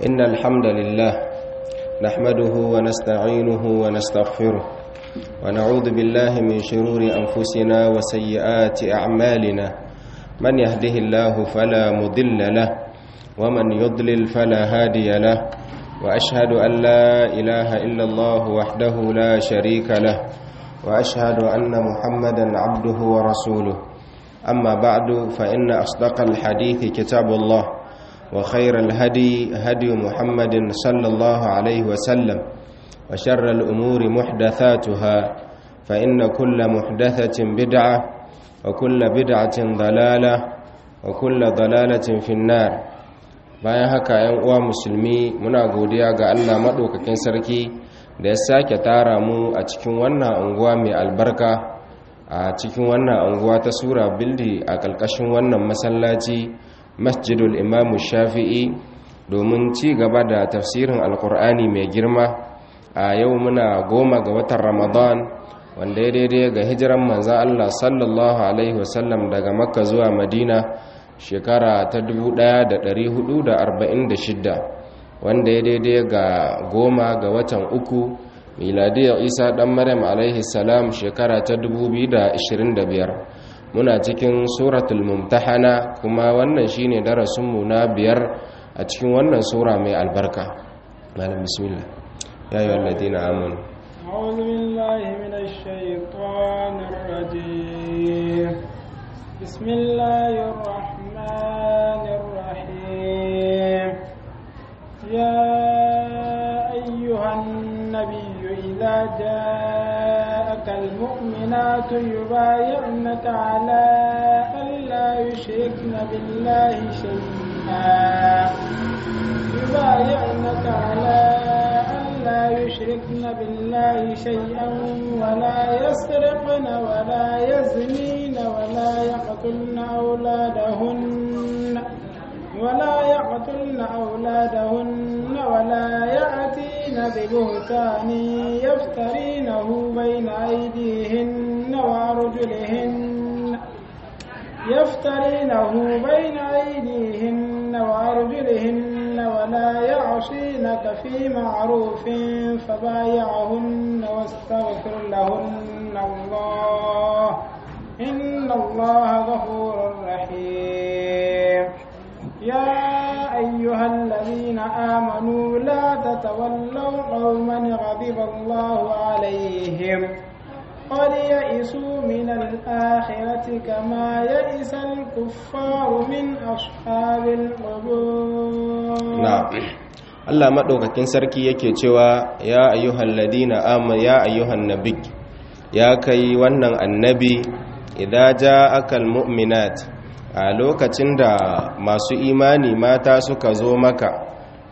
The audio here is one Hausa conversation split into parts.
إن الحمد لله نحمده ونستعينه ونستغفره ونعوذ بالله من شرور أنفسنا وسيئات أعمالنا من يهده الله فلا مضل له ومن يضلل فلا هادي له وأشهد أن لا إله إلا الله وحده لا شريك له وأشهد أن محمدا عبده ورسوله أما بعد فإن أصدق الحديث كتاب الله وخير الهدي هدي محمد صلى الله عليه وسلم وشر الأمور محدثاتها فإن كل محدثة بدعة وكل بدعة ضلالة وكل ضلالة في النار bayan haka yan uwa musulmi muna godiya ga Allah maɗaukakin sarki da ya sake tara mu a cikin wannan unguwa mai albarka a cikin wannan unguwa ta sura bildi a ƙarƙashin wannan masallaci masjidul imamu shafi'i domin ci gaba da tafsirin alkur'ani mai girma a yau muna goma ga watan ramadan wanda ya daidai ga hijiran manzan allah sallallahu alaihi wasallam daga makka zuwa madina shekara ta 1446 wanda ya daidai ga goma ga watan uku miladiyar isa dan maryam alaihi salam shekara ta 2025 muna cikin suratul mumtahana kuma wannan shine darasinmu na biyar a cikin wannan sura mai albarka malam bismillah ya yi walladina amanu أعوذ بالله من الشيطان الرجيم بسم الله الرحمن الرحيم يا أيها النبي إذا جاءك المؤمنات يبايعنك على ألا يشركن بالله شيئا يبايعنك على ألا يشركن بالله شيئا ولا يسرقن ولا يزنين ولا يقتلن أولادهن ولا يقتلن أولادهن ولا يأتين ببهتان يفترينه بين أيديهن وأرجلهن يفترينه بين أيديهن وأرجلهن ولا يعصينك في معروف فبايعهن واستغفر لهن الله إن الله غفور رحيم يا أيها الذين آمنوا لا تتولوا قوما غضب الله عليهم قد يئسوا من الآخرة كما يئس الكفار من أصحاب القبور نعم Allah maɗaukakin sarki yake cewa ya ayyuhal ladina amma ya ayyuhan nabi ya kai wannan annabi idza ja'akal mu'minat a lokacin da masu imani mata suka zo maka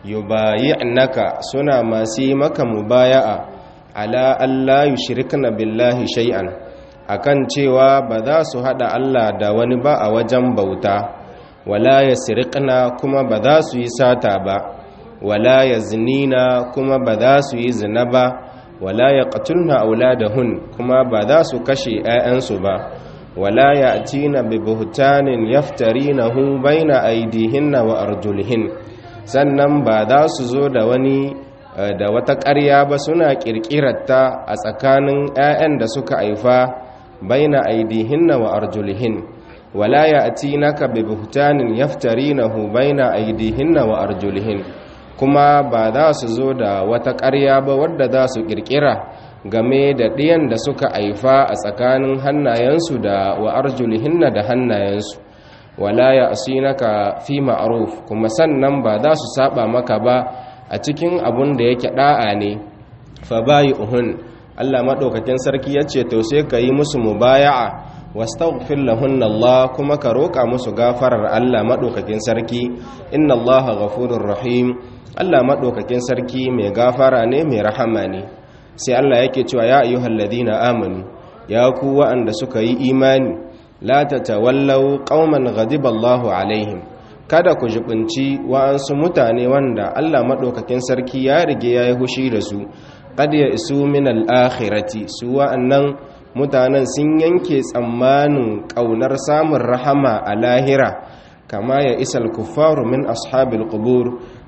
yubayi'naka suna masu yi maka mubaya'a ala Allah yushrikna billahi shay'an akan cewa ba za su hada Allah da wani ba a wajen bauta wala yasriqna kuma ba za su yi sata ba wala yaznina kuma ba za su yi zina ba wala yaqtulna auladahun kuma ba za su kashe 'ya'yansu ba wala ya'tina bi buhtanin yaftarinahu baina aydihinna wa arjulihin sannan ba za su zo da wani da wata ƙarya ba suna ƙirƙirarta a tsakanin 'ya'yan da suka haifa baina aidihinna wa arjulihin wala ya'tinaka bi buhtanin yaftarinahu baina aidihinna wa arjulihin kuma ba za su zo da wata ƙarya ba wadda za su ƙirƙira game da ɗiyan da suka haifa a tsakanin hannayensu da wa arjulihinna da hannayensu wala ya'sinaka fi ma'ruf kuma sannan ba za su saba maka ba a cikin abun da yake da'a ne fa bayi uhun Allah madaukakin sarki yace to sai ka yi musu mubaya'a wastaghfir lahunna Allah kuma ka roka musu gafarar Allah madaukakin sarki inna Allah ghafurur rahim Allah madaukakin sarki mai gafara ne mai rahama ne sai Allah yake cewa ya ayyuhalladhina amanu ya ku wa'anda suka yi imani la tatawallaw qauman ghadiba Allahu alaihim kada ku jibinci wa'ansu mutane wanda Allah maɗaukakin sarki ya rige ya yi hushi da su qad ya isu min al-akhirati su wa'annan mutanen sun yanke tsammanin ƙaunar samun rahama a lahira kama ya isal kuffaru min ashabil qubur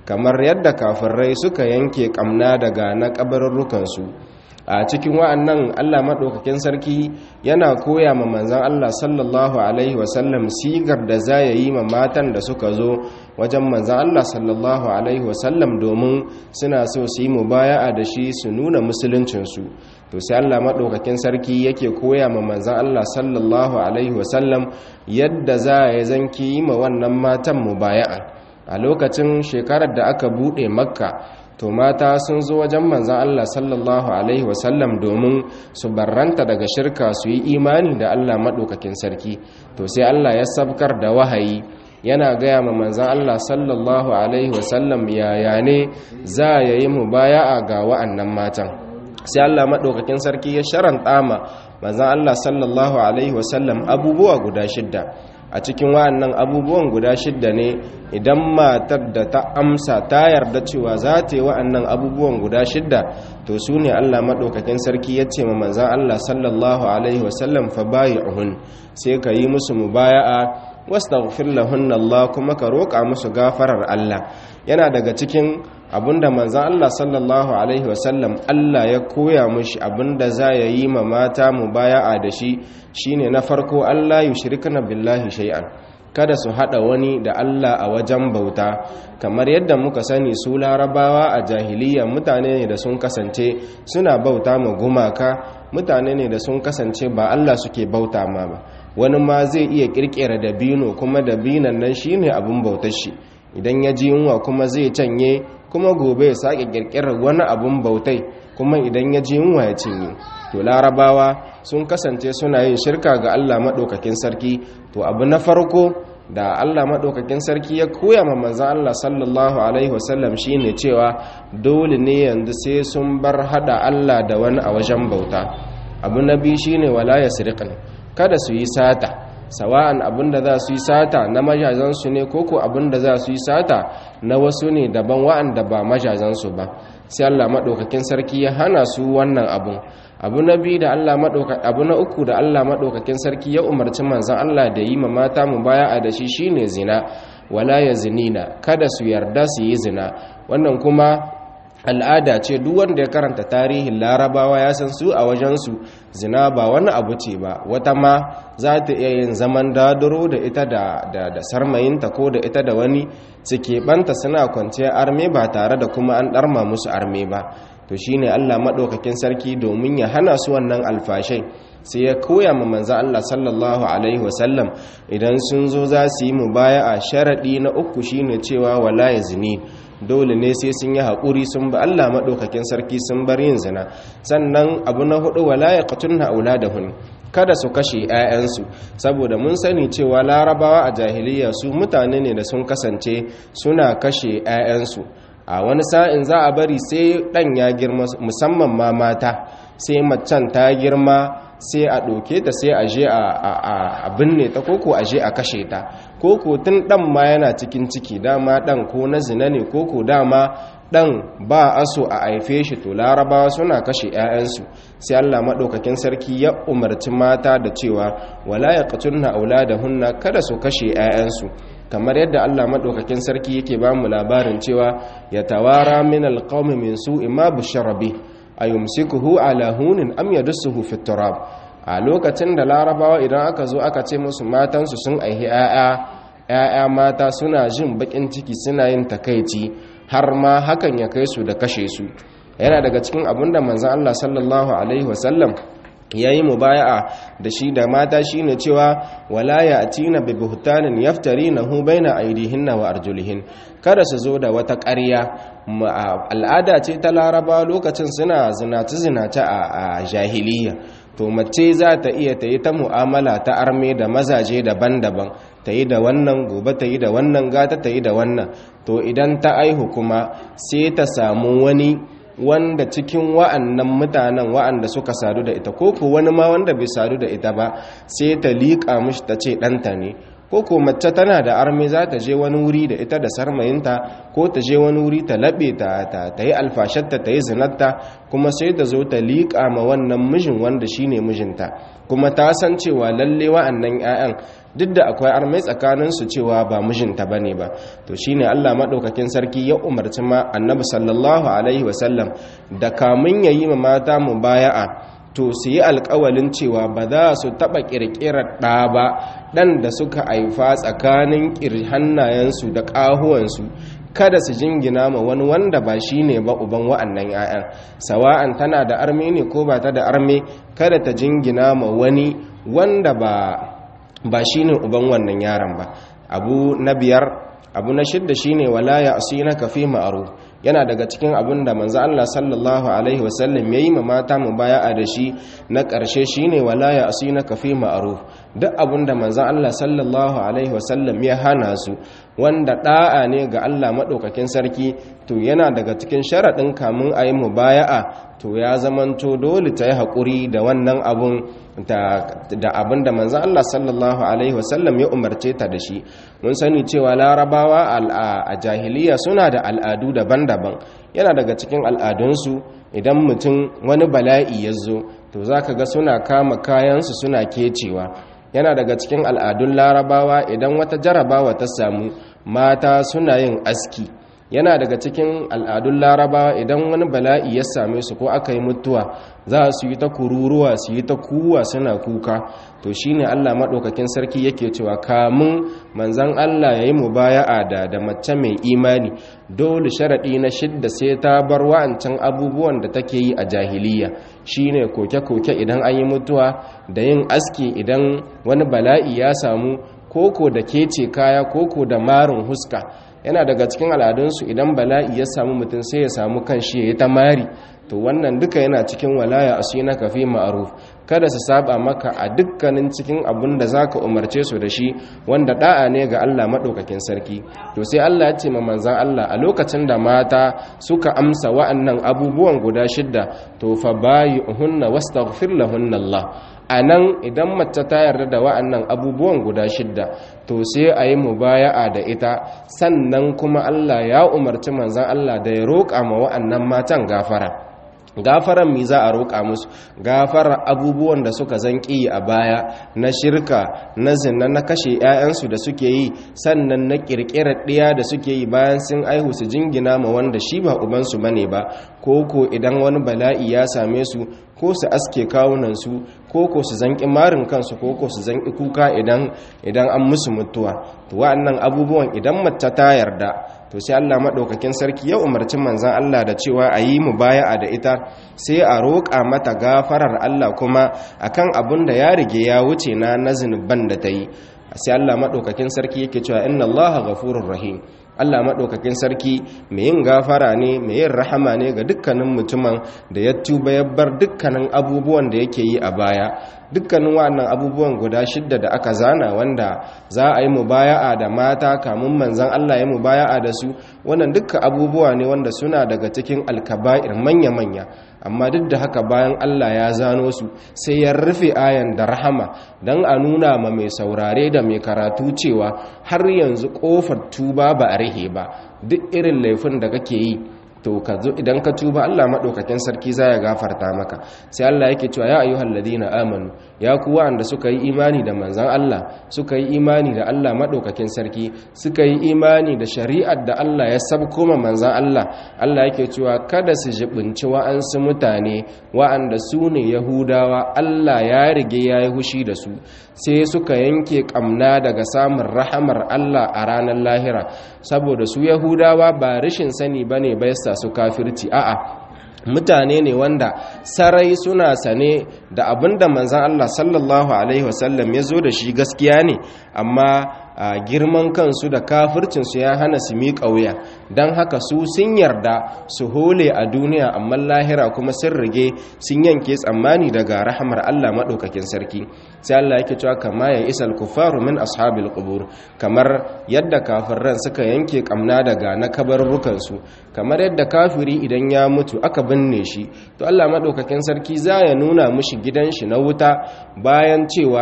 kamar yadda kafirai suka yanke kamna daga na kabarurrukansu a cikin wa'annan Allah maɗaukakin sarki yana koya ma manzan Allah sallallahu Alaihi wasallam sigar da za ya yi ma matan da suka zo wajen manzan Allah sallallahu Alaihi wasallam domin suna so su yi mubaya'a da shi su nuna musuluncinsu to sai Allah maɗaukakin sarki yake koya ma manzan Allah sallallahu Alaihi wasallam yadda za ya zanki yi ma wannan matan mubaya'a a lokacin shekarar da aka buɗe makka to mata sun zo wajen manzan Allah sallallahu Alaihi wasallam domin su barranta daga shirka su yi imani da Allah maɗaukakin sarki to sai Allah ya sabkar da wahayi yana gaya ma manzan Allah sallallahu Alaihi wasallam yaya ne za ya yi mu baya ga wa'annan matan sai Allah maɗaukakin sarki ya sharanta ma manzan Allah sallallahu Alaihi wasallam abubuwa guda shidda a cikin wa'annan abubuwan guda shidda ne idan matar da ta amsa ta yarda cewa za ta yi wa'annan abubuwan guda shidda to su ne allah maɗaukakin sarki ya ce ma manzan allah sallallahu alaihi wasallam fa bayi uhun sai ka yi musu mubaya'a wastaghfir lahunna allah kuma ka roƙa musu gafarar allah yana daga cikin abinda manzan Allah sallallahu Alaihi wasallam Allah ya koya mushi abinda za ya yi ma mata mu baya'a da shi shine na farko Allah yi shirkana billahi shay'an kada su hada wani da Allah a wajen bauta kamar yadda muka sani su larabawa a jahiliya mutane ne da sun kasance suna bauta ma gumaka mutane ne da sun kasance ba Allah suke bauta ma ba wani ma zai iya kirkira dabino kuma dabinan nan shine abin bautar shi idan ya ji yunwa kuma zai canye kuma gobe ya sake kirkirar wani abun bautai kuma idan ya ji yunwa ya cinye to larabawa sun kasance suna yin shirka ga Allah maɗaukakin sarki to abu na farko da Allah maɗaukakin sarki ya koya ma manzan Allah sallallahu alaihi wasallam shine cewa dole ne yanzu sai sun bar hada Allah da wani a wajen bauta abu na biyu shine wala yasriqan kada su yi sata sawa'an abinda za su yi sata na majazansu ne koko abinda za su yi sata na wasu ne daban wa'anda ba majazansu ba sai Allah maɗaukakin sarki ya hana su wannan abun abu na biyu da Allah abu na uku da Allah maɗaukakin sarki ya umarci manzon Allah da yi ma mata mu baya a da shi shine zina wala ya zinina kada su yarda su yi zina wannan kuma al'ada ce duk wanda ya karanta tarihin larabawa ya san su a wajensu zina ba wani abu ce ba wata ma za ta iya yin zaman daduro da ita da, da, sarmayinta ko da ita da wani suke banta suna kwanciya arme ba tare da kuma an ɗarma musu arme ba to shine allah maɗaukakin sarki domin ya hana su wannan alfashai sai ya koya ma manzan Allah sallallahu Alaihi wasallam idan sun zo za su yi mu baya a sharaɗi na uku shine cewa wala ya zini dole ne sai sun yi haƙuri sun ba Allah maɗaukakin sarki sun bar yin zina sannan abu na hudu wala ya ƙatun ha'ula da hun kada su kashe 'ya'yansu saboda mun sani cewa larabawa a jahiliya su mutane ne da sun kasance suna kashe 'ya'yansu a wani sa'in za a bari sai ɗan ya girma musamman ma mata sai macen ta girma sai a ɗauke ta sai a je a binne ta koko a je a kashe ta koko tun ɗan ma yana cikin ciki dama ɗan ko na zina ne koko dama ɗan ba aso a haife shi to larabawa suna kashe 'ya'yansu sai allah maɗaukakin sarki ya umarci mata da cewa wala ya ƙatunna aula da hunna kada su kashe 'ya'yansu kamar yadda Allah maɗaukakin sarki yake ba mu labarin cewa ya tawara min alƙawmi min su ima bisharabi a yumsikuhu ala hunin am yadussuhu fi turab a lokacin da larabawa idan aka zo aka ce musu matansu sun aihi 'ya'ya 'ya'ya mata suna jin bakin ciki suna yin takaici har ma hakan ya kai su da kashe su yana daga cikin abin da manzon Allah sallallahu alaihi wasallam ya yi mubaya'a da shi da mata shi ne cewa wala ya atina bi buhtanin yaftari na hu baina aidihinna wa arjulihin kada su zo da wata ƙarya al'ada ce ta laraba lokacin suna zinace-zinace a jahiliya to mace za ta iya ta yi ta mu'amala ta arme da mazaje daban-daban ta yi da wannan gobe ta yi da wannan gata ta yi da wannan to idan ta aihu kuma sai ta samu wani wanda cikin wa'annan mutanen wa'anda suka sadu da ita ko ko wani ma wanda bai sadu da ita ba sai ta liƙa mishi ta ce ɗanta ne ko ko mace tana da arme za ta je wani wuri da ita da sarmayinta ko ta je wani wuri ta laɓe ta ta yi alfashatta ta yi zinarta kuma sai ta zo ta liƙa ma wannan mijin wanda shine mijinta kuma ta san cewa lalle wa'annan 'ya'yan duk da akwai armai tsakaninsu cewa ba mijinta ba ne ba to shine allah maɗaukakin sarki ya umarci ma annabi sallallahu alaihi wasallam da kamun ya yi ma mata mu baya'a to su yi alkawalin cewa ba za su taɓa ƙirƙirar ɗa ba ɗan da suka haifa tsakanin hannayensu da ƙahuwansu kada su jingina ma wani wanda ba shi ne ba uban wa'annan 'ya'yan sawa'an tana da arme ne ko ba ta da arme kada ta jingina ma wani wanda ba ba shi ne uban wannan yaron ba abu na biyar abu na shidda shine wala ya asinaka fi ma'ruf yana daga cikin abin da manzo Allah sallallahu alaihi wasallam yayi ma mata mubaya'a da shi na ƙarshe shine wala ya asinaka fi ma'ruf duk abin da manzo Allah sallallahu alaihi wasallam ya hana su wanda da'a ne ga Allah madaukakin sarki to yana daga cikin sharadin kamun ayi mubaya'a to ya zamanto dole ta yi haƙuri da wannan abun da abin da manzan Allah sallallahu Alaihi wasallam ya umarce ta da shi mun sani cewa larabawa a jahiliya suna da al'adu daban-daban yana daga cikin al'adunsu idan mutum wani bala'i ya zo to za ka ga suna kama kayansu suna kecewa yana daga cikin al'adun larabawa idan wata jarabawa ta samu mata suna yin aski yana daga cikin al'adun larabawa idan wani bala'i ya same su ko aka yi mutuwa za su yi ta kururuwa su yi ta kuwa suna kuka to shine Allah maɗaukakin sarki yake cewa kamun manzan Allah ya yi mubaya'a da da mace mai imani dole sharaɗi na shidda sai ta bar wa'ancan abubuwan da take yi a jahiliya shine koke-koke idan an yi mutuwa da yin aski idan wani bala'i ya samu koko da kece kaya koko da marin huska yana daga cikin al'adunsu idan bala'i ya samu mutum sai ya samu kan shi ya yi ta mari to wannan duka yana cikin walaya a na kafi ma'aruf kada su saba maka a dukkanin cikin abin da zaka umarce su da shi wanda da'a ne ga Allah madaukakin sarki to sai Allah ya ce ma manzon Allah a lokacin da mata suka amsa wa'annan abubuwan guda shidda to fa bayyuhunna wastaghfir lahunna Allah a nan idan mace ta yarda da wa'annan abubuwan guda shidda to sai a yi mubaya'a da ita sannan kuma Allah ya umarci manzan Allah da ya roƙa ma wa'annan matan gafara gafaran mi za a roƙa musu gafarar abubuwan da suka zanƙi a baya na shirka na zina na kashe 'ya'yansu da suke yi sannan na ƙirƙirar ɗiya da suke yi bayan sun aihu su jingina ma wanda shi ba ubansu bane ba ko ko idan wani bala'i ya same su ko su aske kawunansu ko ko su zanƙi marin kansu ko ko su zanƙi kuka idan idan an musu mutuwa to wa'annan abubuwan idan mace ta yarda to sai Allah madaukakin sarki ya umarci manzon Allah da cewa a yi mubaya'a da ita sai a roƙa mata gafarar Allah kuma akan abin da ya rige ya wuce na na zunuban da ta yi sai Allah madaukakin sarki yake cewa inna Allaha ghafurur rahim Allah maɗaukakin sarki mai yin gafara ne mai yin rahama ne ga dukkanin mutumin da ya tuba ya bar dukkanin abubuwan da yake yi a baya dukkanin wannan abubuwan guda shidda da aka zana wanda za a yi mubaya'a da mata kamun manzan Allah ya mubaya'a da su wannan dukkan abubuwa ne wanda suna daga cikin alkaba'ir manya-manya amma duk da haka bayan Allah ya zano su sai ya rufe ayan da rahama don a nuna ma mai saurare da mai karatu cewa har yanzu kofar tuba ba a rihe ba duk irin laifin da kake yi to ka zo idan ka tuba Allah madaukakin sarki za ya gafarta maka sai Allah yake cewa ya ayyuhal ladina amanu ya ku wanda suka yi imani da manzon Allah suka yi imani da Allah madaukakin sarki suka yi imani da shari'ar da Allah ya sabko ma manzon Allah Allah yake cewa kada su jibinci wa'ansu mutane wa'anda su ne Yahudawa Allah ya rige ya yi hushi da su sai suka yanke kamna daga samun rahamar Allah a ranar lahira saboda su Yahudawa ba rashin sani bane ba yasa su kafirci a'a mutane ne wanda sarai suna sane da abinda manzan Allah sallallahu alaihi wasallam ya zo da shi gaskiya ne amma a girman kansu da kafircinsu ya hana su miƙa wuya don haka su sun yarda su hole a duniya amma lahira kuma sun rige sun yanke tsammani daga rahamar Allah maɗaukakin sarki sai Allah yake cewa kama ya isa kufaru min ashabil qubur kamar yadda kafirran suka yanke kamna daga na kabarrukansu kamar yadda kafiri idan ya mutu aka binne shi to Allah maɗaukakin sarki za ya nuna mushi gidan shi na wuta bayan cewa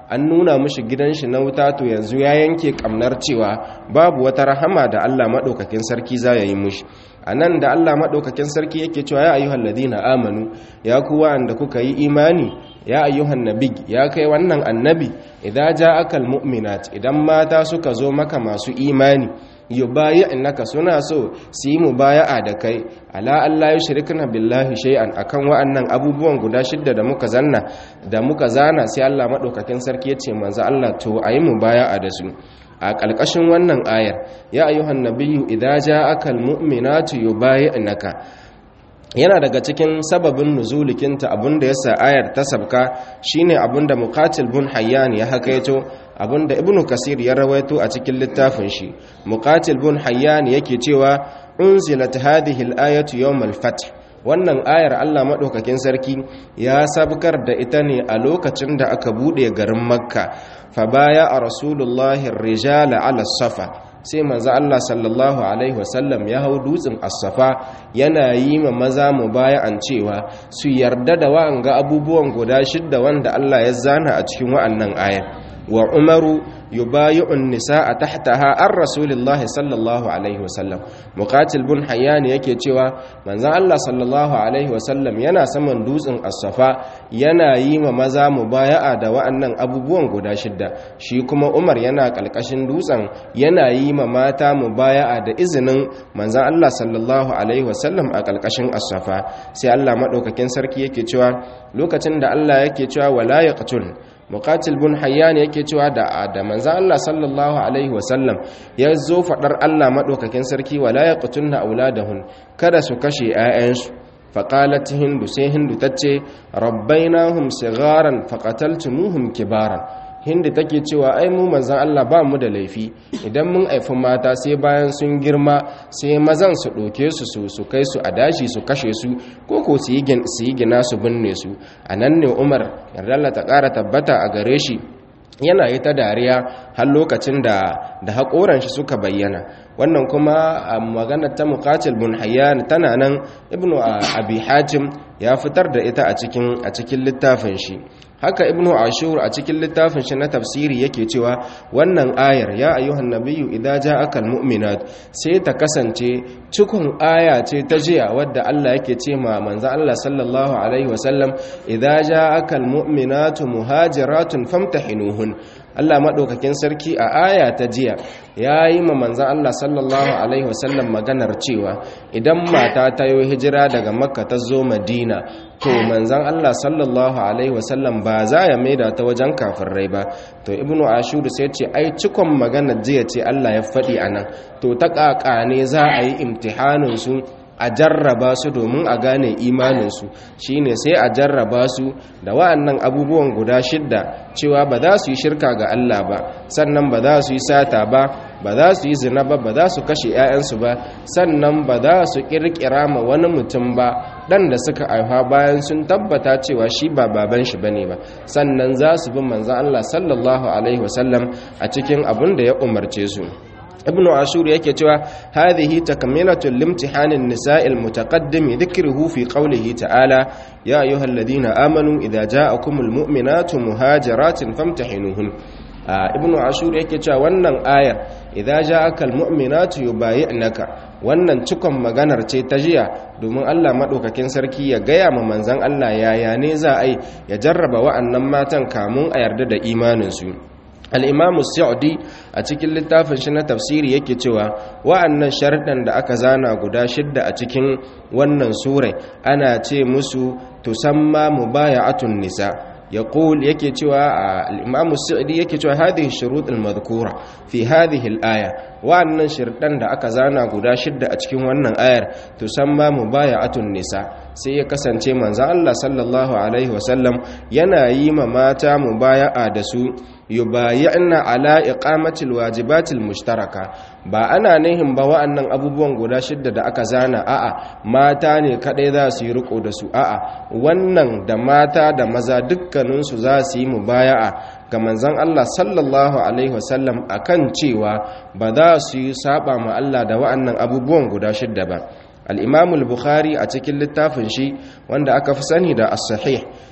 an nuna mishi gidan shi na wuta to yanzu ya yanke kamnar cewa babu wata rahama da Allah madaukakin sarki za ya yi mishi anan da Allah madaukakin sarki yake cewa ya ayyuhal ladina amanu ya ku wanda kuka yi imani ya ayyuhan nabi ya kai wannan annabi idza ja'aka almu'minat idan mata suka zo maka masu imani yubayi'naka suna so su yi mubaya'a da kai ala Allah yushrikna billahi shay'an akan wa'annan abubuwan guda shidda da muka zanna da muka zana sai Allah madaukakin sarki ya ce manzo Allah to ayi mubaya'a da su a ƙalƙashin wannan ayar ya ayyuhan nabiyyu idza ja'aka almu'minatu yubayi'naka yana daga cikin sababin nuzulikinta abinda yasa ayar ta sabka shine abinda muqatil bin hayyan ya hakaito abinda ibnu kasir ya rawaito a cikin littafin shi muqatil bin hayyan yake cewa unzilat hadhihi al-ayatu yawm al-fath wannan ayar Allah madaukakin sarki ya sabkar da ita ne a lokacin da aka bude garin makka fa baya a rasulullahi rijala ala safa sai manzo Allah sallallahu alaihi wasallam ya hau dutsen as-safa yana yi ma maza mubaya'an cewa su yarda da wa'anga abubuwan guda shidda wanda Allah ya zana a cikin wa'annan ayar wa umaru yubayi'un nisaa tahtaha ar rasulillahi sallallahu alaihi wasallam muqatil bin hayyan yake cewa manzon Allah sallallahu alaihi wasallam yana saman dutsen as-safa yana yi ma maza mubaya'a da wa'annan abubuwan guda shidda shi kuma Umar yana kalkashin dutsen yana yi ma mata mubaya'a da izinin manzon Allah sallallahu alaihi wasallam a kalkashin as-safa sai Allah madaukakin sarki yake cewa lokacin da Allah yake cewa wala yaqtul muqatil bin hayyan yake cewa da da manzon Allah sallallahu alaihi wasallam ya zo fadar Allah madaukakin sarki wala yaqtunna auladahun kada su kashe 'ya'yansu faqalat hindu sai hindu tace rabbainahum sigaran faqataltumuhum kibaran hindi take cewa ai mu manzon Allah ba mu da laifi idan mun aifi mata sai bayan sun girma sai mazan su ɗauke su su su kai su a dashi su kashe su ko ko su yi gina su binne su a nan ne umar yarda Allah ta ƙara tabbata a gare shi yana yi ta dariya har lokacin da da haƙoran shi suka bayyana wannan kuma a maganar ta muqatil bin hayyan tana nan ibnu abi hatim ya fitar da ita a cikin a cikin littafin shi haka ibnu ashur a cikin littafin shi na tafsiri yake cewa wannan ayar ya ayyuhan nabiyyu idza ja'aka almu'minat sai ta kasance cikon aya ce ta jiya wadda Allah yake ce ma manzo Allah sallallahu alaihi wasallam idza ja'aka almu'minatu muhajiratun famtahinuhun Allah maɗaukakin sarki a aya ta jiya ya yi ma manzan Allah sallallahu Alaihi wasallam maganar cewa idan mata ta yi hijira daga makka ta zo madina to manzan Allah sallallahu Alaihi wasallam ba za ya maida ta wajen kafirai ba to ibnu ashuru sai ce ai cikon maganar jiya ce Allah ya faɗi a nan to ta ƙaƙa ne za a yi imtihaninsu a jarraba su domin a gane imaninsu shine sai a jarraba su da wa'annan abubuwan guda shidda cewa ba za su yi shirka ga Allah ba sannan ba za su yi sata ba ba za su yi zina ba ba za su kashe 'ya'yansu ba sannan ba za su kirkira ma wani mutum ba dan da suka aifa bayan sun tabbata cewa shi ba baban shi bane ba sannan za su bi manzon Allah sallallahu alaihi wasallam a cikin abin da ya umarce su ibn ashur yake cewa hadhihi takmilatul limtihanin nisa'il mutaqaddim dhikruhu fi qawlihi ta'ala ya ayyuhalladhina amanu idza ja'akumul mu'minatu muhajiratin famtahinuhun ibn ashur yake cewa wannan ayar idza ja'akal mu'minatu yubayi'naka wannan cikon maganar ce ta jiya domin Allah madaukakin sarki ya gaya ma manzon Allah yaya ne za a yi ya jarraba wa'annan matan kamun a yarda da imanin su al'imamu sa'udi a cikin littafin shi na tafsiri yake cewa wa'annan sharɗan da aka zana guda shidda a cikin wannan surai ana ce musu tusamma mubaya'atun nisa ya ƙul yake cewa al'imamu sa'udi yake cewa hadhihi shuruɗin madhkura fi hadhihi al'aya wa'annan shirɗan da aka zana guda shidda a cikin wannan ayar tusamma mubaya'atun nisa sai ya kasance manzon Allah sallallahu alaihi wasallam yana yi ma mata mubaya'a da su yubayi'na ala iqamatil wajibatil mushtaraka ba ana nihin ba wa'annan abubuwan guda shidda da aka zana a'a mata ne kadai za su yi riko da su a'a wannan da mata da maza dukkanin su za su yi mubaya'a ga manzon Allah sallallahu alaihi wasallam akan cewa ba za su yi saba ma Allah da wa'annan abubuwan guda shidda ba al-imam al-bukhari a cikin littafin shi wanda aka fi sani da as-sahih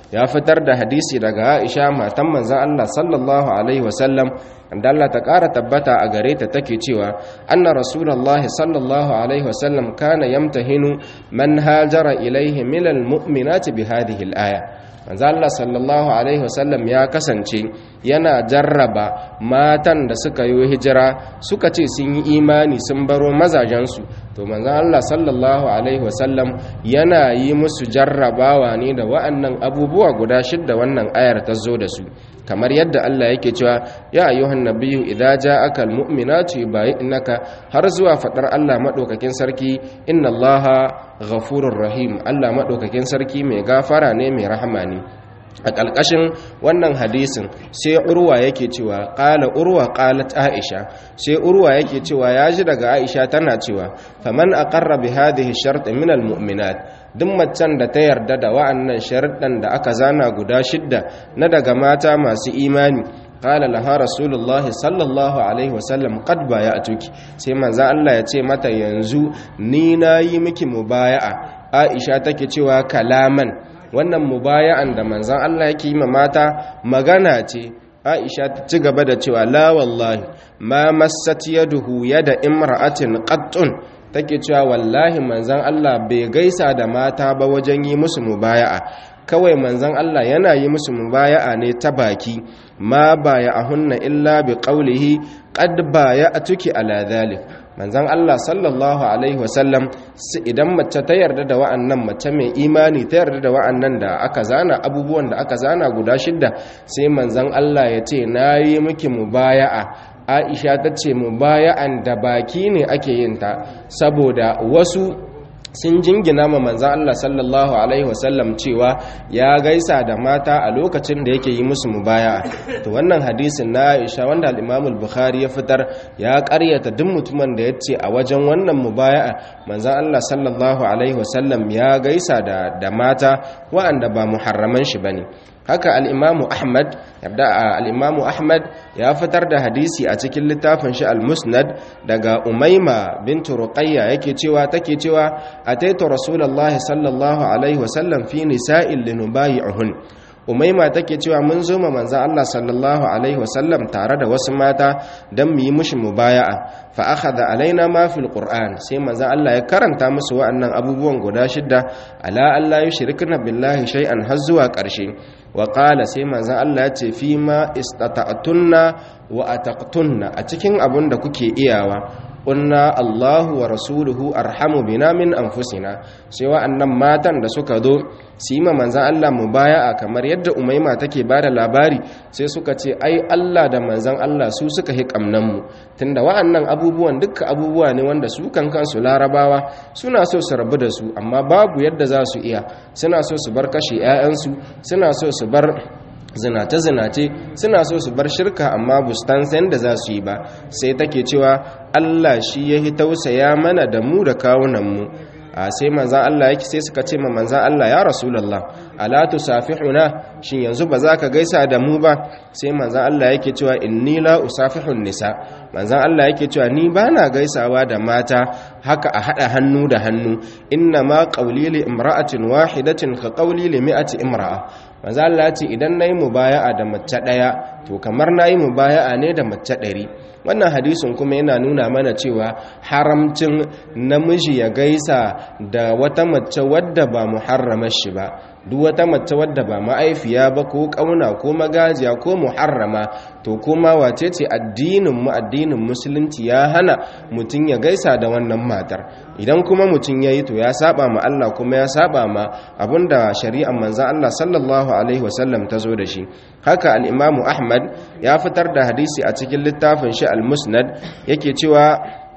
ya fitar da hadisi daga Aisha matan manzon Allah sallallahu alaihi wasallam da Allah ta ƙara tabbata a gare ta take cewa anna rasulullahi sallallahu alaihi wasallam kana yamtahinu man hajara ilaihi minal mu'minati bi hadhihi al-aya manzo Allah sallallahu alaihi wasallam ya kasance yana jarraba matan da suka yi hijira suka ce sun yi imani sun baro mazajensu to manzo Allah sallallahu alaihi wasallam yana yi musu jarrabawa ne da wa'annan abubuwa guda shidda wannan ayar ta zo da su kamar yadda Allah yake cewa ya ayyuhan nabiyyu idza ja'aka almu'minatu yubayyinaka har zuwa fadar Allah madaukakin sarki inna Allaha ghafurur rahim Allah madaukakin sarki mai gafara ne mai rahama ne a ƙalƙashin wannan hadisin sai urwa yake cewa ƙala urwa ƙalat aisha sai urwa yake cewa ya ji daga aisha tana cewa faman aqarra bi hadhihi shart min al mu'minat duk macen da ta yarda da wa'annan sharuɗan da aka zana guda shidda na daga mata masu imani qala laha rasulullah sallallahu alaihi wasallam qad baya'tuki sai manzo Allah ya ce mata yanzu ni nayi miki mubaya'a aisha take cewa kalaman wannan mubaya'an da manzan Allah yake yi ma mata magana ce Aisha ta ci gaba da cewa la wallahi ma massat yaduhu yada imra'atin qattun take cewa wallahi manzan Allah bai gaisa da mata ba wajen yi musu mubaya'a kawai manzan Allah yana yi musu mubaya'a ne ta baki ma baya'ahunna illa bi qawlihi qad baya'tuki ala dhalik manzan Allah sallallahu alaihi wasallam idan mace ta yarda da wa'annan mace mai imani ta yarda da wa'annan da aka zana abubuwan da aka zana guda shidda sai manzan Allah ya ce na yi miki mubaya'a Aisha ta ce mubaya'an da baki ne ake yin ta saboda wasu sun jingina ma manzan Allah sallallahu Alaihi wasallam cewa ya gaisa da mata a lokacin da yake yi musu mubaya to wannan hadisin na Aisha wanda al-Imam bukhari ya fitar ya karyata duk mutumin da ya ce a wajen wannan mubaya manzan Allah sallallahu Alaihi wasallam ya gaisa da, da mata wa'anda ba muharraman shi bane haka al'imamu ahmad yadda al'imamu ahmad ya fitar da hadisi a cikin littafin shi al-musnad daga umaima bintu ruqayya yake cewa take cewa ataitu rasulullahi sallallahu alaihi wasallam fi nisa'il linubayi'uhun umaima take cewa mun zo ma manzo Allah sallallahu alaihi wasallam tare da wasu mata dan mu yi mushi mubaya'a fa akhadha alaina ma fil qur'an sai manzo Allah ya karanta musu wa'annan abubuwan guda shidda ala alla yushrikna billahi shay'an har zuwa ƙarshe wa qala sai manzo Allah ya ce fi ma istata'tunna wa ataqtunna a cikin abun da kuke iyawa kunna Allahu wa rasuluhu arhamu bina min anfusina sai wa'annan matan da suka zo su yi ma manzan Allah mubaya'a kamar yadda Umaima take bada labari sai suka ce ai Allah da manzan Allah su suka hi kamnan mu tunda wa'annan abubuwan dukkan abubuwa ne wanda su kan kansu larabawa suna so su rabu da su amma babu yadda za su iya suna so su bar kashe 'ya'yansu suna so su bar zinace-zinace suna so su bar shirka amma bustan sayan da za su yi ba sai take cewa Allah shi ya hi tausaya mana da mu da kawunanmu a sai manzan Allah yake sai suka ce ma manzan Allah ya rasulallah ala tusafihuna shin yanzu ba za ka gaisa da mu ba sai manzan Allah yake cewa inni la usafihun nisa manzan Allah yake cewa ni ba na gaisawa da mata haka a hada hannu da hannu inna ma qawli li imra'atin wahidatin ka qawli li mi'ati imra'a manzo Allah ya ce idan nayi mubaya'a da mace daya to kamar nayi mubaya'a ne da mace ɗari wannan hadisin kuma yana nuna mana cewa haramcin namiji ya gaisa da wata mace wadda ba muharramar shi ba duk wata mace wadda ba ma'aifiya ba ko kauna ko magajiya ko muharrama to kuma wace ce addinin mu addinin musulunci ya hana mutum ya gaisa da wannan matar idan kuma mutum ya yi to ya saba ma Allah kuma ya saba ma abinda shari'ar manzan Allah sallallahu alaihi wasallam ta zo da shi haka al-imamu Ahmad ya fitar da hadisi a cikin littafin shi al-Musnad yake cewa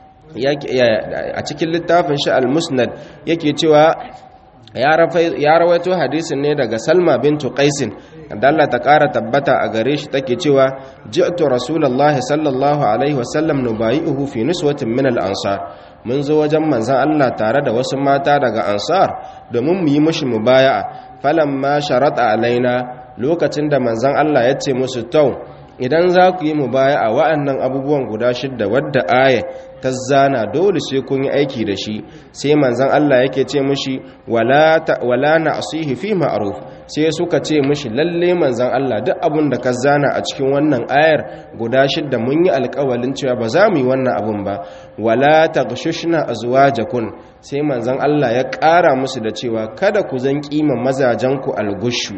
a cikin littafin shi al-Musnad yake cewa ya rawaito hadisin ne daga Salma bintu Qaisin da Allah ta ƙara tabbata a gare shi take cewa ji'tu rasulullahi sallallahu alaihi wasallam nubayi'uhu fi nuswatin min al-ansar mun zo wajen manzon Allah tare da wasu mata daga ansar domin mu yi mushi mubaya'a falamma sharata alaina lokacin da manzon Allah ya ce musu tau idan za ku yi mubaya'a wa'annan abubuwan guda shidda wadda aya ta zana dole sai kun yi aiki da shi sai manzon Allah yake ce mushi wala wala na'sihi fi ma'ruf sai suka ce mushi lalle manzon Allah duk abun da ka zana a cikin wannan ayar guda shidda mun yi alƙawalin cewa ba za mu yi wannan abun ba wala taghshushna azwajakum sai manzon Allah ya ƙara musu da cewa kada ku zan kima mazajen ku algushu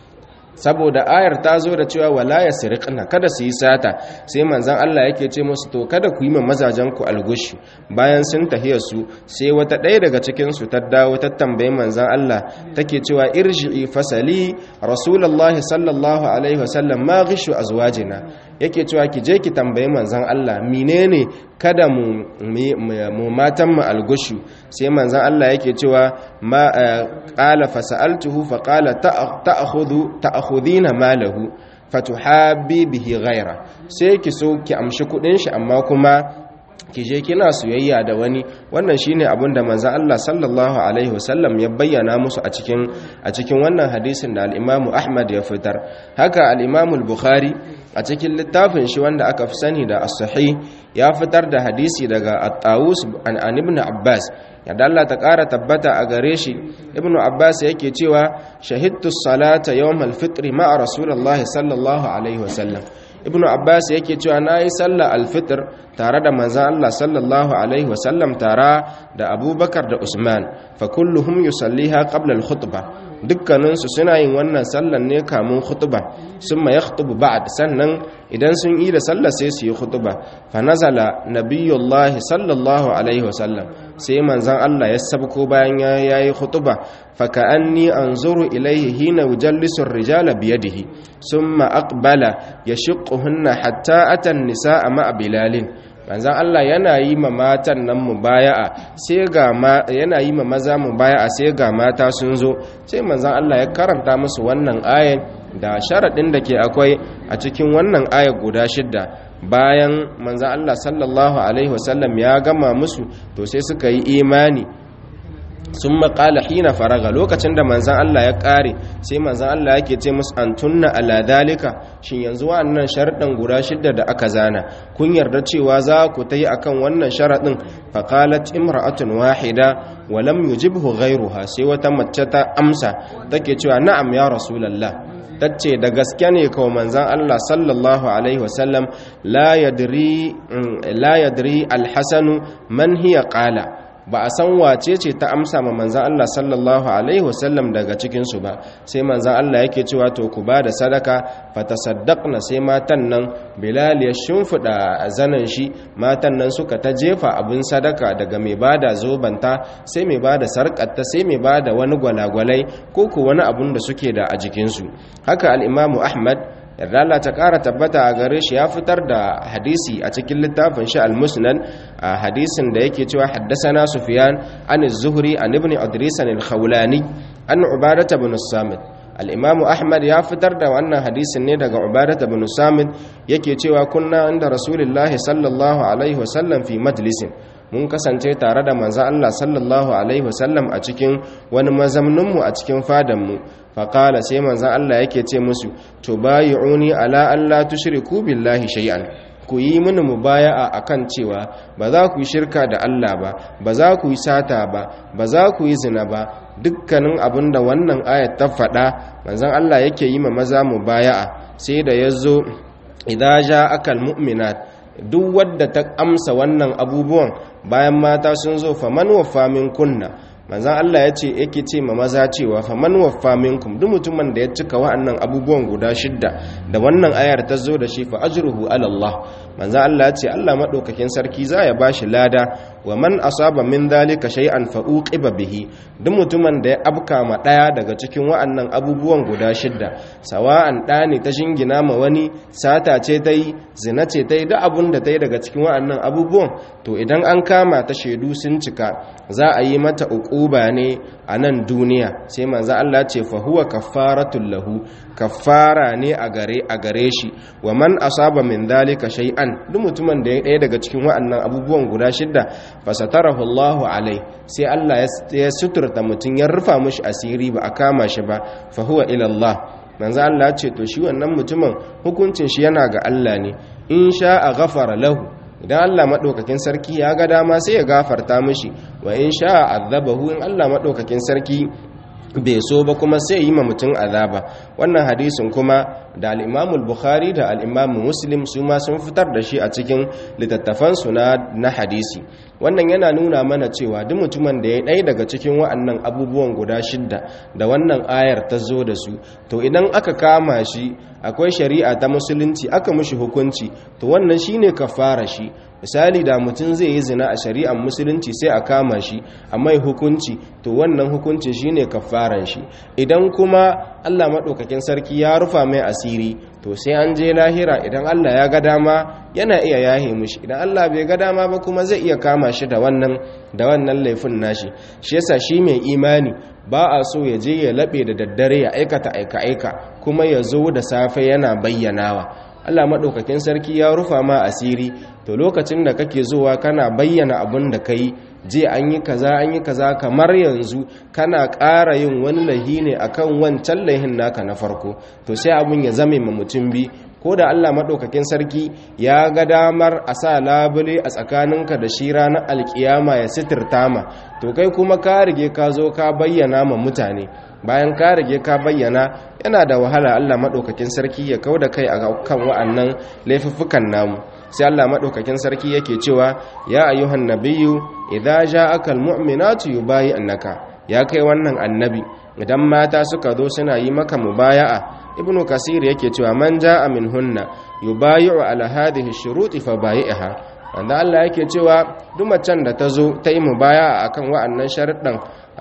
saboda ayar ta zo da cewa wala ya siriqna kada su yi sata sai manzon Allah yake ce musu to kada ku yi ma mazajen ku algushi bayan sun tahiya su sai wata ɗaya daga cikin su ta dawo ta tambayi manzon Allah take cewa irji'i fasali rasulullahi sallallahu alaihi wasallam ma ghishu azwajina yake cewa ki je ki tambayi manzon Allah menene kada mu mu matan mu algushu sai manzon Allah yake cewa ma qala fasaltuhu fa qala ta'khudhu ta'khudina malahu fatuhabbi bihi ghaira sai ki so ki amshi kudin shi amma kuma ki je kina soyayya da wani wannan shine abin da manzon Allah sallallahu alaihi wasallam ya bayyana musu a cikin a cikin wannan hadisin da al-Imam Ahmad ya fitar haka al-Imam al-Bukhari a cikin littafin shi wanda aka fi sani da as-sahih ya fitar da hadisi daga at-Tawus an ibn Abbas yadda Allah ta ƙara tabbata a gare shi ibn Abbas yake cewa shahidtu salata yawm al-fitr ma'a rasulullahi sallallahu alaihi wasallam ibn abbas yake cewa na yi sallah alfitr tare da manzan allah sallallahu alaihi wasallam tare da abubakar da usman fa kulluhum yusalliha qabla al-khutbah dukkaninsu suna yin wannan sallan ne kamun khutba summa yakhutubu ba'd sannan idan sun yi da sallah sai su yi khutba fa nazala nabiyullahi sallallahu alaihi wasallam sai manzan allah ya sabko bayan yayi khutba fa ka'anni anzuru ilayhi hina yujallisu ar-rijala biyadihi summa aqbala yashquhunna hatta ata an-nisaa ma'a bilalin manzan Allah yana yi ma matan nan mubaya'a sai ga yana yi ma maza mubaya'a sai ga mata sun zo sai manzan Allah ya karanta musu wannan ayan da sharadin da ke akwai a cikin wannan aya guda shidda bayan manzan Allah sallallahu alaihi wasallam ya gama musu to sai suka yi imani sun maƙala hina faraga lokacin da manzan Allah ya ƙare sai manzan Allah yake ce musu an tunna ala dalika shin yanzu wannan sharaɗin guda shidda da aka zana kun yarda cewa za ku ta yi akan wannan sharaɗin faƙalat imra'atun wahida wa lam yujibhu ghayruha sai wata mace ta amsa take cewa na'am ya rasulullah tace da gaske ne kawai manzan Allah sallallahu alaihi wasallam la yadri la yadri alhasanu man hiya qala ba a san wace ce ta amsa ma manzan Allah sallallahu alaihi wasallam daga cikinsu ba sai manzan Allah yake cewa to ku ba da sadaka fatasaddaqna sai matan nan bilal ya shimfida zanan shi matan nan suka ta jefa abin sadaka daga mai bada zobanta sai mai bada sarƙarta sai mai bada wani gwalagwalai ko ko wani abun da suke da a jikinsu haka al-imamu ahmad yarda Allah ta ƙara tabbata a gare shi ya fitar da hadisi a cikin littafin shi al-musnad a hadisin da yake cewa haddasana sufyan an az-zuhri an ibn idris al-khawlani an ubadah ibn samit al-imamu ahmad ya fitar da wannan hadisin ne daga ubadah ibn samit yake cewa kunna inda rasulullahi sallallahu alaihi wasallam fi majlisin mun kasance tare da manzan Allah sallallahu Alaihi wasallam a cikin wani mazamninmu a cikin fadanmu faƙala sai manzan Allah yake ce musu to bayi uni ala Allah tushriku billahi shay'an ku yi mini mubaya'a akan cewa ba za ku yi shirka da Allah ba ba za ku yi sata ba ba za ku yi zina ba dukkanin abin da wannan ayat ta faɗa manzan Allah yake yi ma maza mubaya'a sai da ya zo idan ja akal mu'minat duk wadda ta amsa wannan abubuwan bayan mata sun zo faman waffa min kunna manzan Allah ya ce yake ce ma maza cewa faman waffa minkum duk mutumin da ya cika wa'annan abubuwan guda shidda da wannan ayar ta zo da shi fa ajruhu ala Allah manzan Allah ya ce Allah madaukakin sarki za ya bashi lada wa man asaba min dhalika shay'an fa uqiba bihi duk mutumin da ya abka ma daya daga cikin wa'annan abubuwan guda shidda sawa'an da ne ta shingina ma wani sata ce ta yi zina ce ta yi duk abun da ta yi daga cikin wa'annan abubuwan to idan an kama ta shaidu sun cika za a yi mata uquba ne a nan duniya sai manzo Allah ce fa huwa kaffaratul lahu kaffara ne a gare a gare shi wa man asaba min dhalika shay'an duk mutumin da ya daya daga cikin wa'annan abubuwan guda shidda fasatarahu Allahu alai sai Allah ya suturta mutum ya rufa mishi asiri ba a kama shi ba fa huwa ila Allah manzo Allah ce to shi wannan mutumin hukuncin shi yana ga Allah ne in sha a ghafara lahu idan Allah madaukakin sarki ya ga dama sai ya gafarta mishi wa in sha azabahu in Allah madaukakin sarki bai so ba kuma sai yi ma mutum azaba wannan hadisin kuma da al'imamul bukhari da al'imamu muslim su ma sun fitar da shi a cikin littattafansu na hadisi wannan yana nuna mana cewa duk mutumin da ya ɗaya daga cikin wa'annan abubuwan guda shidda da wannan ayar ta zo da su to idan aka kama shi akwai shari'a ta musulunci aka mushi hukunci to wannan shine kafara shi misali da mutum zai yi zina a shari'ar musulunci sai a kama shi a mai hukunci to wannan hukuncin shine kafaran shi idan kuma Allah maɗaukakin sarki ya rufa mai asiri to sai an je lahira idan Allah ya ga dama yana iya yahe mushi idan Allah bai ga dama ba kuma zai iya kama shi da wannan da wannan laifin nashi shi yasa shi mai imani ba a so ya je ya laɓe da daddare ya aikata aika-aika kuma ya zo da safe yana bayyanawa Allah maɗaukakin sarki ya rufa ma asiri to lokacin da kake zuwa kana bayyana abin da ka yi je an yi kaza an yi kaza kamar yanzu kana ƙara yin wani lahi ne akan wancan lahin naka na farko to sai abin ya zame ma mutum bi ko da Allah maɗaukakin sarki ya ga damar a sa labule a tsakaninka da shi ranar alkiyama ya sitirta ma to kai kuma ka rige ka zo ka bayyana ma mutane bayan ka rige ka bayyana yana da wahala Allah maɗaukakin sarki ya kau da kai a kan wa'annan laifuffukan namu sai Allah maɗaukakin sarki yake cewa ya ayyuhan nabiyyu idza ja'aka almu'minatu yubayyi'naka ya kai wannan annabi idan mata suka zo suna yi maka mubaya'a ibnu kasir yake cewa man ja'a minhunna yubayyi'u ala hadhihi shuruti fa bayi'ha wanda Allah yake cewa duk macen da ta zo ta yi mubaya'a akan wa'annan sharuɗan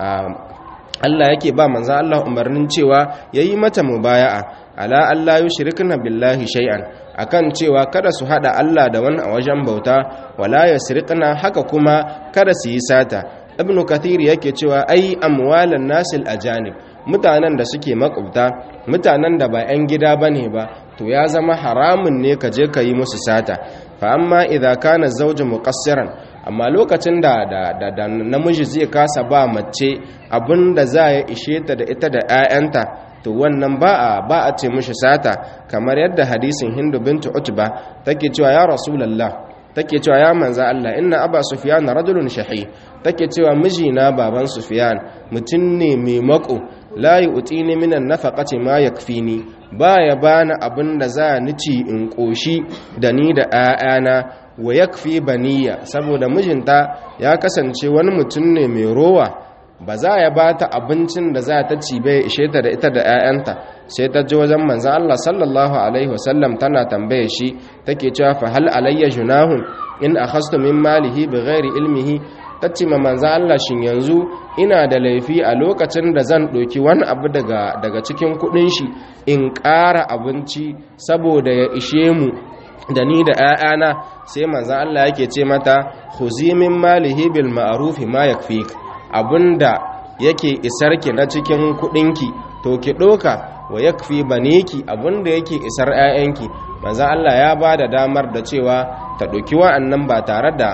Allah yake ba manzo Allah umarnin cewa yayi mata mubaya'a ala Allah yushrikna billahi shay'an akan cewa kada su hada Allah da wani a wajen bauta wala yasriqna haka kuma kada su yi sata ibnu kathir yake cewa ai amwalan nasil ajanib mutanen da suke makwabta mutanen da ba 'yan gida bane ba to ya zama haramun ne ka je ka yi musu sata fa amma idza kana zawju muqassiran amma lokacin da da namiji zai kasa ba mace abinda za ya ishe ta da ita da 'ya'yanta to wannan ba a ba a ce mishi sata kamar yadda hadisin hindu bintu utba take cewa ya rasulullah take cewa ya manza Allah inna aba sufyan rajulun shahi take cewa mijina baban sufyan mutum ne mai mako la yu'tini minan nafaqati ma yakfini baya bani abin da za ni ci in koshi da ni da 'ya'yana wa yakfi baniya saboda mijinta ya kasance wani mutum ne mai rowa ba za ya ba ta abincin da za ta ci bai ishe ta da ita da 'ya'yanta sai ta ji wajen manzan Allah sallallahu alaihi wasallam tana tambaye shi take cewa fa hal alayya junahun in akhastu min malihi bighairi ilmihi tace ma manzan Allah shin yanzu ina da laifi a lokacin da zan ɗauki wani abu daga daga cikin kuɗin shi in ƙara abinci saboda ya ishe mu da ni da 'ya'yana sai manzan Allah yake ce mata khuzi min malihi bil ma'ruf ma yakfik abinda yake isarki na cikin kudinki to ki doka wa yakfi baniki abinda yake isar 'ya'yanki manzan Allah ya ba da damar da cewa ta ɗauki wa'annan ba tare da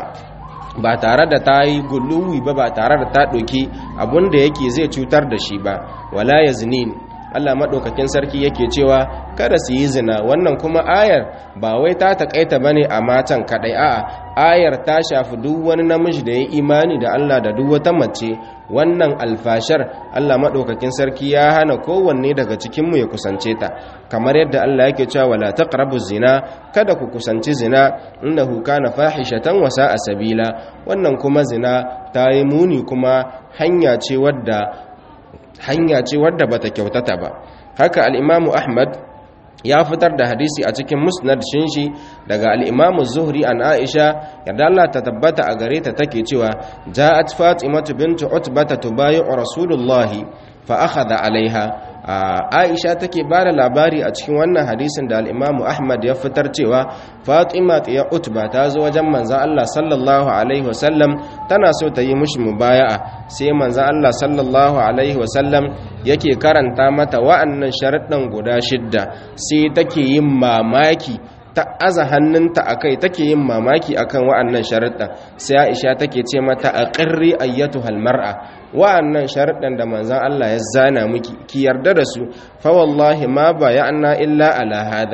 ba tare da ta yi guluwi ba ba tare da ta ɗauki abinda yake zai cutar da shi ba wala yaznin Allah maɗaukakin sarki yake cewa kada su yi zina wannan kuma ayar ba wai ta taƙaita ba ne a matan kaɗai a'a ayar ta shafi duk wani namiji da ya imani da Allah da duk wata mace wannan alfashar Allah maɗaukakin sarki ya hana kowanne daga cikinmu ya kusance ta kamar yadda Allah yake cewa wala taqrabu zina kada ku kusanci zina innahu kana fahishatan wa sa'a sabila wannan kuma zina ta yi muni kuma hanya ce wadda hanya ce wadda bata kyautata ba haka al-imamu ahmad ya fitar da hadisi a cikin musnad shinshi daga al-imamu zuhri an aisha yadda Allah ta tabbata a gare ta take cewa ja'at fatimatu bintu utbata tubayi'u rasulullahi fa akhadha alaiha aisha take ba da labari a cikin wannan hadisin da al'imamu ahmad ya fitar cewa fatima ya utba ta zo wajen manzan allah sallallahu alaihi wasallam tana so ta yi mushi mubaya'a sai manzan allah sallallahu alaihi wasallam yake karanta mata wa'annan sharaɗin guda shidda sai take yin mamaki ta aza hannunta a kai take yin mamaki akan wa'annan sharaɗin sai aisha take ce mata a ƙirri ayyatu halmar'a wa'annan sharaɗin da manzan Allah ya zana miki ki yarda da su fa wallahi ma bayana illa ala hada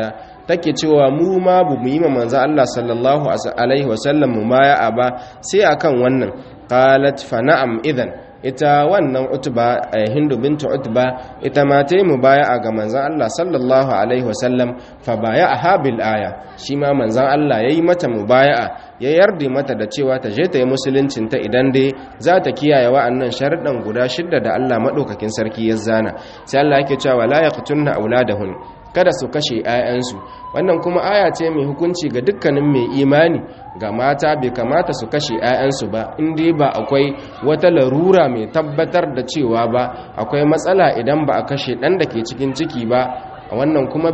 take cewa mu ma bu mu yi ma manzo Allah sallallahu alaihi wasallam mu baya ba sai akan wannan qalat fa na'am idan ita wannan utba hindu bintu utba ita ma ta yi mubaya'a ga manzan Allah sallallahu alaihi wasallam fa baya'a bil aya shi ma manzan Allah yayi mata mubaya'a ya yarda mata da cewa ta je ta yi musuluncin ta idan dai za ta kiyaye wa'annan sharuɗan guda shidda da Allah madaukakin sarki ya zana sai Allah yake cewa la yaqtunna auladahun kada su kashe 'ya'yansu wannan kuma aya ce mai hukunci ga dukkanin mai imani ga mata bai kamata su kashe 'ya'yansu ba inda ba akwai wata larura mai tabbatar da cewa ba akwai matsala idan ba a kashe ɗan da ke cikin ciki ba wannan kuma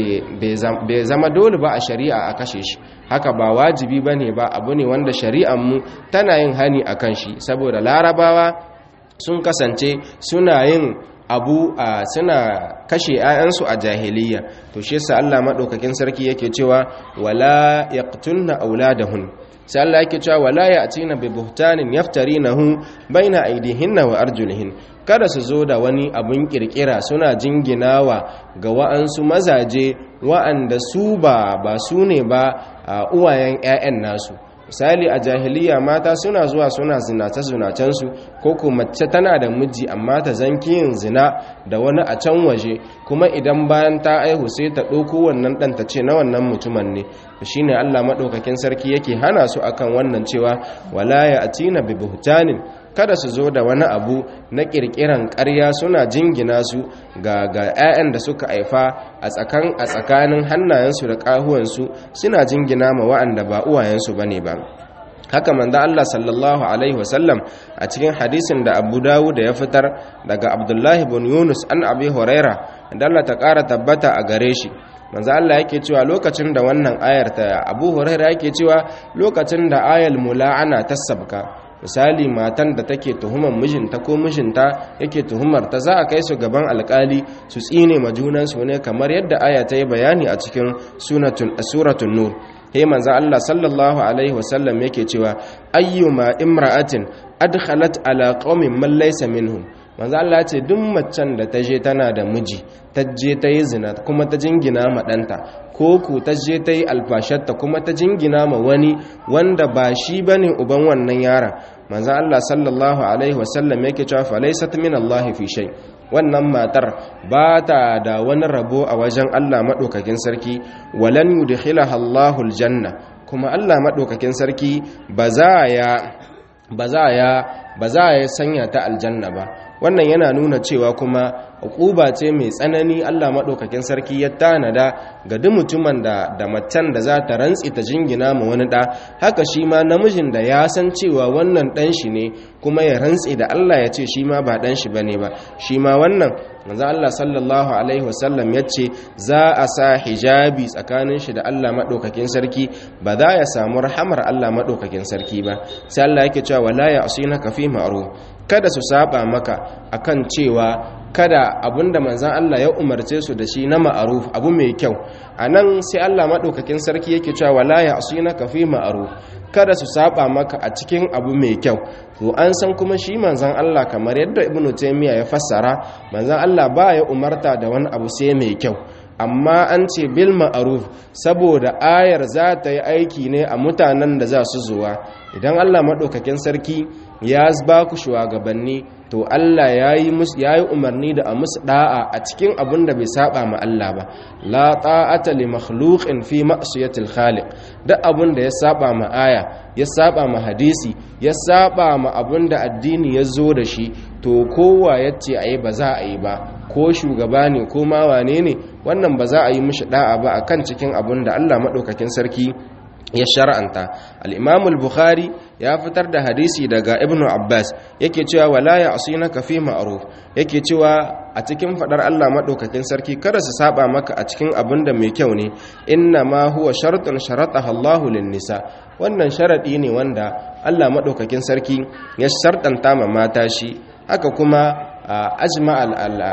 bai zama dole ba a shari'a a kashe shi haka ba wajibi ba ne ba abu ne wanda shari'anmu tana yin hani a kan shi saboda larabawa sun kasance suna yin abu a suna kashe 'ya'yansu a jahiliya to shi yasa Allah madaukakin sarki yake cewa wala yaqtulna auladahun sai Allah yake cewa wala ya'tina bi buhtanin yaftarinahu baina aydihinna wa arjulihin kada su zo da wani abun kirkira suna jinginawa ga wa'ansu mazaje wa'anda su ba ba su ne ba uwayen 'ya'yan nasu misali a jahiliya mata suna zuwa suna zinace-zinacensu ko kuma mace tana da miji amma ta zanki yin zina da wani a can waje kuma idan bayan ta aihu sai ta ɗauko wannan ɗan ta ce na wannan mutumin ne shi ne allah maɗaukakin sarki yake hana su akan wannan cewa wala ya atina bi buhtanin kada su zo da wani abu na kirkiran ƙarya suna jingina su ga ga 'ya'yan da suka haifa a tsakan a tsakanin hannayensu da ƙahuwansu suna jingina ma wa'anda ba uwayensu bane ba haka manzo Allah sallallahu alaihi wasallam a cikin hadisin da Abu Dawud ya fitar daga Abdullahi ibn Yunus an Abi Huraira da Allah ta ƙara tabbata a gare shi manzo Allah yake cewa lokacin da wannan ayar ta Abu Huraira yake cewa lokacin da ayal mula'ana ta sabka misali matan da take tuhumar mijinta ko mijinta yake tuhumar ta za a kai su gaban alkali su tsine ma junansu ne kamar yadda aya ta yi bayani a cikin suratun nur he manzo Allah sallallahu alaihi wasallam yake cewa ayyuma imra'atin adkhalat ala qaumin man laysa minhum manzo Allah ce duk macen da ta je tana da miji ta je ta yi zina kuma ta jingina ma ɗanta ko ku ta je ta yi alfashatta kuma ta jingina ma wani wanda ba shi bane uban wannan yaron manzo Allah sallallahu alaihi wasallam yake cewa fa laysat min Allah fi shay wannan matar ba ta da wani rabo a wajen Allah madaukakin sarki walan yudkhilaha Allahu aljanna kuma Allah madaukakin sarki ba za ya ba za ya ba za ya sanya ta aljanna ba wannan yana nuna cewa kuma hukuba ce mai tsanani Allah maɗaukakin sarki ya tanada ga duk mutumin da da macen da za ta rantsi ta jingina ma wani ɗa haka shi ma namijin da ya san cewa wannan ɗan shi ne kuma ya rantsi da Allah ya ce shi ma ba ɗan shi bane ba shi ma wannan manzo Allah sallallahu alaihi wasallam ya ce za a sa hijabi tsakanin shi da Allah maɗaukakin sarki ba za ya samu rahamar Allah maɗaukakin sarki ba sai Allah yake cewa wala ya asinaka fi ma'ruf kada su saba maka akan cewa kada abinda manzan Allah ya umarce su da shi na ma'aruf abu mai kyau a nan sai Allah maɗaukakin sarki yake cewa wala ya asina ka fi ma'aruf kada su saba maka a cikin abu mai kyau to an san kuma shi manzan Allah kamar yadda ibnu taymiya ya fassara manzan Allah ba ya umarta da wani abu sai mai kyau amma an ce bil ma'aruf saboda ayar za ta yi aiki ne a mutanen da za su zuwa idan Allah maɗaukakin sarki ya ba ku shugabanni to Allah ya yi umarni da a musu da'a a cikin abin da bai saba ma Allah ba la ta'ata li makhluqin fi ma'siyatil khaliq duk abin da ya saba ma aya ya saba ma hadisi ya saba ma abin da addini ya zo da shi to kowa yace ayi ba za a yi ba ko shugaba ne ko ma wane ne wannan ba za a yi mishi da'a ba akan cikin abin da Allah madaukakin sarki ya shar'anta al-imam al-bukhari ya fitar da hadisi daga ibnu abbas yake cewa wala ya asinaka fi ma'ruf yake cewa a cikin fadar Allah madaukakin sarki kada su saba maka a cikin abin da mai kyau ne inna ma huwa shartun sharataha Allah lin-nisa wannan sharadi ne wanda Allah madaukakin sarki ya shartanta ma mata shi haka kuma ajma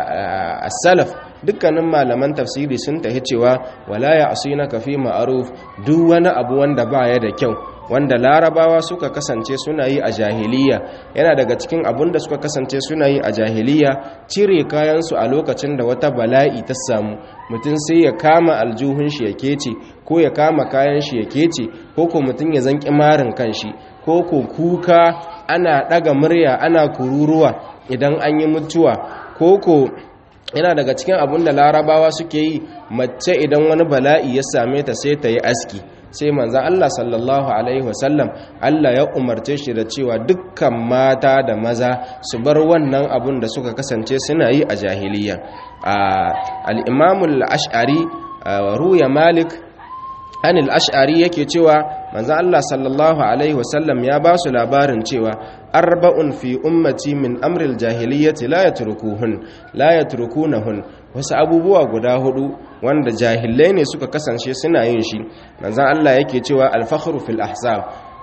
as-salaf dukkanin malaman tafsiri sun tahi cewa wala ya asina ka fi ma'aruf duk wani abu wanda baya da kyau wanda larabawa suka kasance suna yi a jahiliya yana daga cikin abun da suka kasance suna yi a jahiliya cire kayansu a lokacin da wata bala'i ta samu mutum sai ya kama aljuhun shi ya kece ko ya kama kayan shi ya kece ko ko mutum ya zanki marin kanshi ko ko kuka ana daga murya ana kururuwa idan an yi mutuwa ko ko yana daga cikin abun da larabawa suke yi mace idan wani bala'i ya same ta sai ta yi aski sai manzan Allah sallallahu Alaihi wasallam Allah ya umarce shi da cewa dukkan mata da maza su bar wannan abun da suka kasance suna yi a jahiliya al'imamul ash'ari ruya malik anil ash'ari yake cewa manzan Allah sallallahu Alaihi wasallam ya ba su labarin cewa arba'un fi ummati min amril jahiliyyati la yatrukuhun la yatrukunahun wasu abubuwa guda hudu wanda jahilai ne suka kasance suna yin shi manzon Allah yake cewa al-fakhru fil ahsab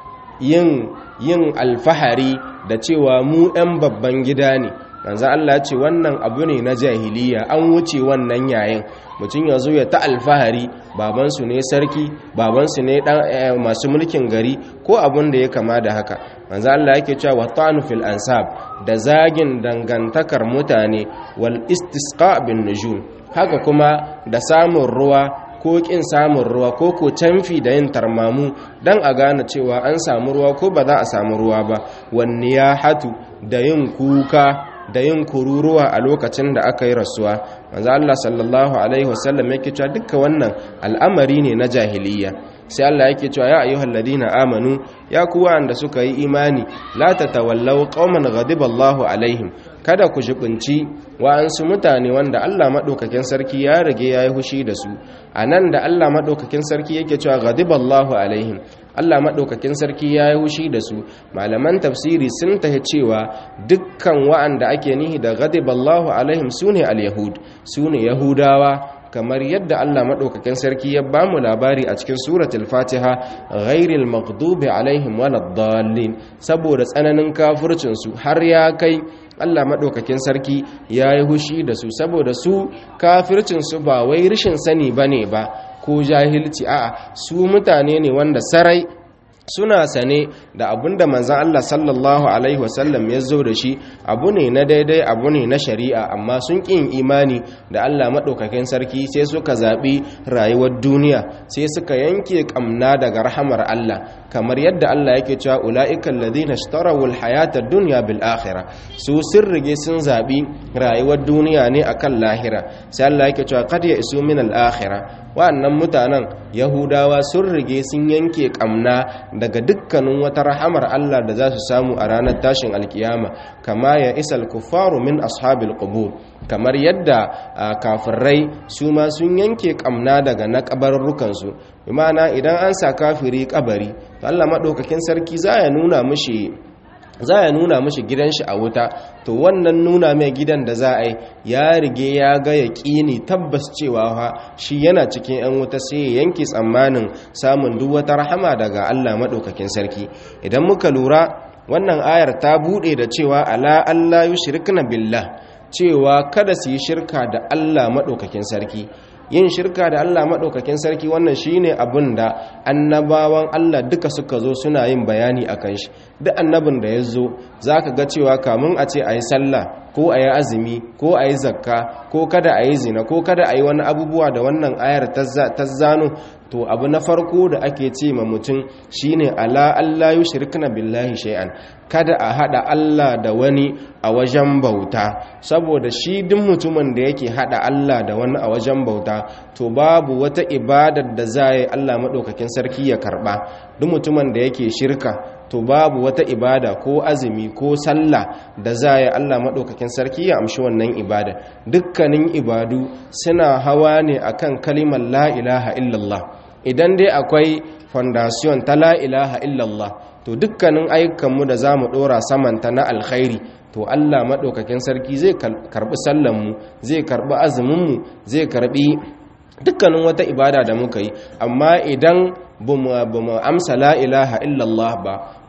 yin yin alfahari da cewa mu ɗan babban gida ne manzon Allah ya ce wannan abu ne na jahiliya an wuce wannan yayin mutum ya zo ya ta alfahari babansu ne sarki babansu ne masu mulkin gari ko abun da ya kama da haka manzo Allah yake cewa watanu fil ansab da zagin dangantakar mutane wal istisqa bin nujum haka kuma da samun ruwa ko kin samun ruwa ko ko canfi da yin tarmamu dan a gane cewa an samu ruwa ko ba za a samu ruwa ba wan niyahatu da yin kuka da yin kururuwa a lokacin da aka yi rasuwa manzo Allah sallallahu alaihi wasallam yake cewa dukkan wannan al'amari ne na jahiliya sai Allah yake cewa ya ayyuhal ladina amanu ya ku wanda suka yi imani la tatawallaw qauman ghadiba Allahu alaihim kada ku jibinci wa'ansu mutane wanda Allah madaukakin sarki ya rage yayi hushi da su anan da Allah madaukakin sarki yake cewa ghadiba Allahu alaihim Allah madaukakin sarki yayi hushi da su malaman tafsiri sun tahi cewa dukkan wa'anda ake nihi da ghadiba Allahu alaihim sune al-yahud sune yahudawa kamar yadda Allah maɗaukakin sarki ya ba mu labari a cikin suratul fatiha ghairil maghdubi alaihim waladdallin saboda tsananin kafircin su har ya kai Allah maɗaukakin sarki ya yi hushi da su saboda su kafircin su ba wai rishin sani bane ba ko jahilci a'a su mutane ne wanda sarai suna sane da abun da manzan Allah sallallahu Alaihi wasallam ya zo da shi abu ne na daidai abu ne na shari'a amma sun ƙin imani da Allah maɗaukakin sarki sai suka zaɓi rayuwar duniya sai suka yanke ƙamna daga rahamar Allah kamar yadda Allah yake cewa ula'ikan ladina shtarawul hayatar duniya bil akhira su sun rige sun zaɓi rayuwar duniya ne akan lahira sai Allah yake cewa kad ya isu min al akhira wa'annan mutanen yahudawa sun rige sun yanke ƙamna daga dukkanin wata rahamar Allah da za su samu a ranar tashin alkiyama kama ya isal kufaru min ashabil qubur kamar yadda kafirai su ma sun yanke kamna daga na kabarurrukan su imana idan an sa kafiri kabari to Allah madaukakin sarki za ya nuna mishi za ya nuna mishi gidan shi a wuta to wannan nuna mai gidan da za a yi ya rige ya ga ya ƙini tabbas cewa ha shi yana cikin 'yan wuta sai ya yanke tsammanin samun duk wata rahama daga Allah maɗaukakin sarki idan muka lura wannan ayar ta buɗe da cewa ala Allah yushrikna billah cewa kada su yi shirka da Allah maɗaukakin sarki yin shirka da Allah maɗaukakin sarki wannan shine abin da annabawan Allah duka suka zo suna yin bayani a kan shi duk annabin da ya zo za ka ga cewa kamun a ce a yi sallah ko a yi azumi ko a yi zakka ko kada a yi zina ko kada a yi wani abubuwa da wannan ayar ta zano to abu na farko da ake ce ma mutum shine ala Allah yushrikna billahi shay'an kada a hada Allah da wani a wajen bauta saboda shi duk mutumin da yake hada Allah da wani a wajen bauta to babu wata ibadar da za yi Allah madaukakin sarki ya karba duk mutumin da yake shirka to babu wata ibada ko azumi ko sallah da za yi Allah maɗaukakin sarki ya amshi wannan ibada dukkanin ibadu suna hawa ne akan kalimar la ilaha illallah idan dai akwai fondasiyon ta la ilaha illallah to dukkanin ayyukanmu da za mu ɗora samanta na alkhairi to Allah maɗaukakin sarki zai karɓi sallanmu zai karɓi azuminmu zai karɓi dukkanin wata ibada da muka yi amma idan ba mu amsa la ilaha illallah ba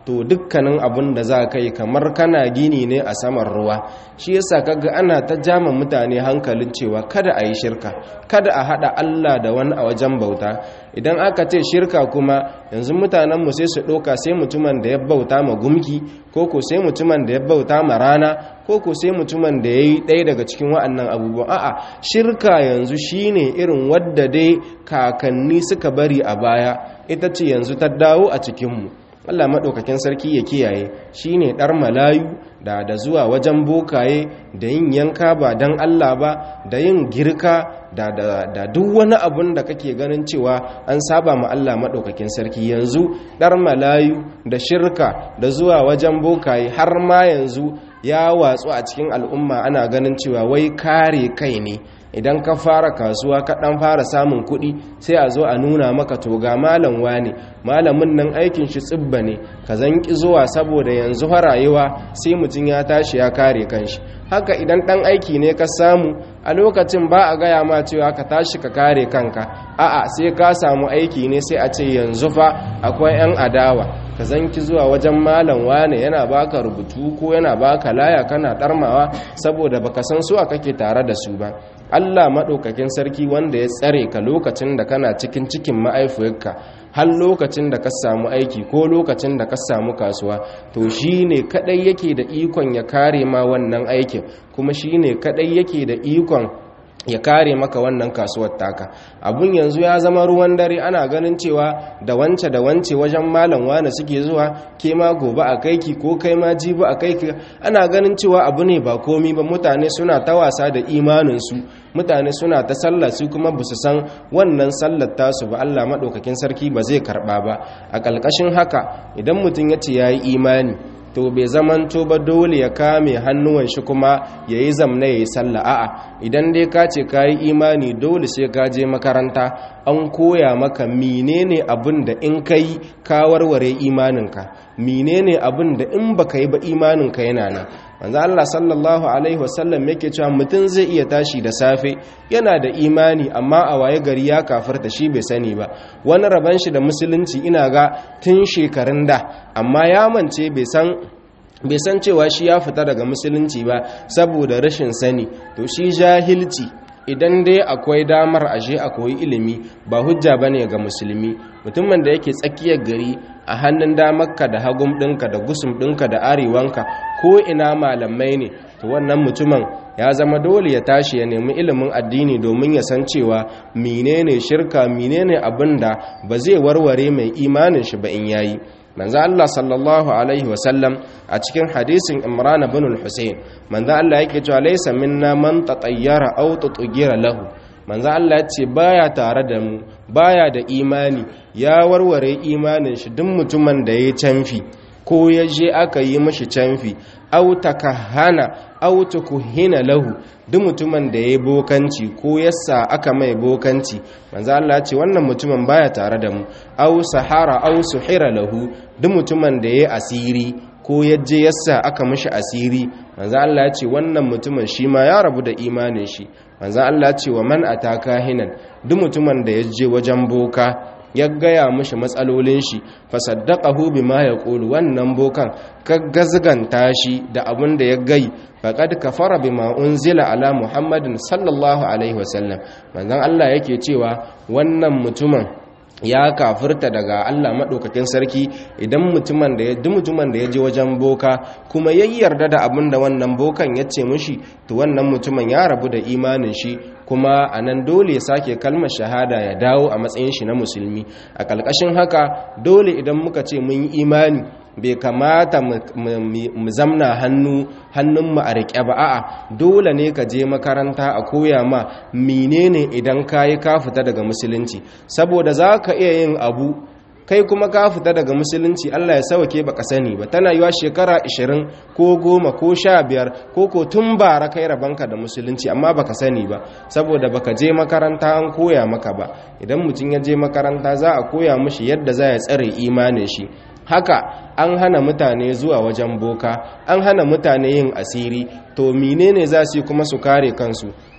to dukkanin abin da za ka yi kamar kana gini ne a saman ruwa shi yasa kaga ana ta jama mutane hankalin cewa kada a yi shirka kada a haɗa Allah da wani a wajen bauta idan aka ce shirka kuma yanzu mutanenmu sai su ɗauka sai mutumin da ya bauta ma gumki ko ko sai mutumin da ya bauta ma rana ko ko sai mutumin da ya yi ɗaya daga cikin wa'annan abubuwan a'a shirka yanzu shine irin wadda dai kakanni suka bari a baya ita ce yanzu ta dawo a cikinmu Allah maɗaukakin sarki ya kiyaye shi ne ɗar malayu da da zuwa wajen bokaye da yin yanka ba don Allah ba da yin girka da, da, da duk wani abun da kake ganin cewa an saba ma Allah maɗaukakin sarki yanzu ɗar malayu da shirka da zuwa wajen bokaye har ma yanzu ya watsu a cikin al'umma ana ganin cewa wai kare kai ne idan ka fara kasuwa ka dan fara samun kuɗi sai a zo a nuna maka to ga malam wane malamin nan aikin shi tsibba ne ka zanki zuwa saboda yanzu fa rayuwa sai mutum ya tashi ya kare kanshi haka idan dan aiki ne ka samu a lokacin ba a gaya ma cewa ka tashi ka kare kanka a'a sai ka samu aiki ne sai a ce yanzu fa akwai yan adawa ka zanki zuwa wajen malam wane yana baka rubutu ko yana baka laya kana darmawa saboda baka san su a kake tare da su ba Allah maɗaukakin sarki wanda ya tsare ka lokacin da kana cikin cikin ma'aifiyarka har lokacin da ka samu aiki ko lokacin da ka samu kasuwa to shi ne kaɗai yake da ikon ya kare ma wannan aikin kuma shi ne kaɗai yake da ikon ya kare maka wannan kasuwar taka abun yanzu ya zama ruwan dare ana ganin cewa da wance da wance wajen malam wane suke zuwa ke ma gobe a kaiki ko kai ma jibi a kaiki ana ganin cewa abu ne ba komi ba mutane suna ta wasa da imaninsu mutane suna ta sallah su kuma ba su san wannan sallar tasu ba Allah maɗaukakin sarki ba zai karɓa ba a ƙalƙashin haka idan mutum ya ce ya yi imani to bai zamanto ba dole ya kame hannuwan shi kuma ya yi zamna ya yi sallah a'a idan dai ka ce ka yi imani dole sai ka je makaranta an koya maka menene abin da in ka yi ka warware imaninka menene abin da in baka yi ba imaninka yana nan manzo Allah sallallahu alaihi wasallam yake cewa mutum zai iya tashi da safe yana da imani amma a waye gari ya kafirta shi bai sani ba wani raban shi da musulunci ina ga tun shekarun da amma ya mance bai san bai san cewa shi ya fita daga musulunci ba saboda rashin sani to shi jahilci idan dai akwai damar aje a koyi ilimi ba hujja bane ga musulmi mutumin da yake tsakiyar gari a hannun damarka da hagun ɗinka da gusum ɗinka da arewanka ko ina malamai ne to wannan mutumin ya zama dole ya tashi ya nemi ilimin addini domin ya san cewa menene shirka menene abin da ba zai warware mai imanin shi ba in yayi manzo Allah sallallahu alaihi wasallam a cikin hadisin Imran ibn al-Husayn manzo Allah yake cewa laysa minna man tatayyara aw tugira lahu manzo Allah ya ce baya tare da mu baya da imani ya warware imanin shi duk mutumin da ya canfi ko ya je aka yi mashi canfi aw takahana aw tukuhina lahu duk mutumin da ya bokanci ko yassa aka mai bokanci manzo Allah ya ce wannan mutumin baya tare da mu aw sahara aw suhira lahu duk mutumin da ya asiri ko yaje yassa aka mishi asiri manzo Allah ya ce wannan mutumin shi ma ya rabu da imanin shi manzo Allah ya ce wa man ataka hinan duk mutumin da yaje wajen boka ya gaya mishi matsalolin shi fasaddaqahu bima yaqulu wannan bokan ka gazganta shi da abin da ya gai faqad kafara bima unzila ala muhammadin sallallahu alaihi wasallam manzon Allah yake cewa wannan mutumin ya kafirta daga Allah maɗaukakin sarki idan mutumin da ya mutumin da ya je wajen boka kuma ya yarda da abin da wannan bokan ya ce mushi to wannan mutumin ya rabu da imanin shi kuma a nan dole ya sake kalmar shahada ya dawo a matsayin shi na musulmi a ƙalƙashin haka dole idan muka ce mun yi imani bai kamata mu zamna hannu hannunmu a riƙe ba a'a dole ne ka je makaranta a koya ma menene idan ka yi ka fita daga musulunci saboda za ka iya yin abu kai kuma ka fita daga musulunci Allah ya sauke baka sani ba tana yiwa shekara 20 ko 10 ko 15 ko ko tun bara kai rabanka da musulunci amma baka sani ba saboda baka je makaranta an koya maka ba idan mutum ya je makaranta za a koya mishi yadda za ya tsare imanin shi haka an hana mutane zuwa wajen boka an hana mutane yin asiri to menene za su yi kuma su kare kansu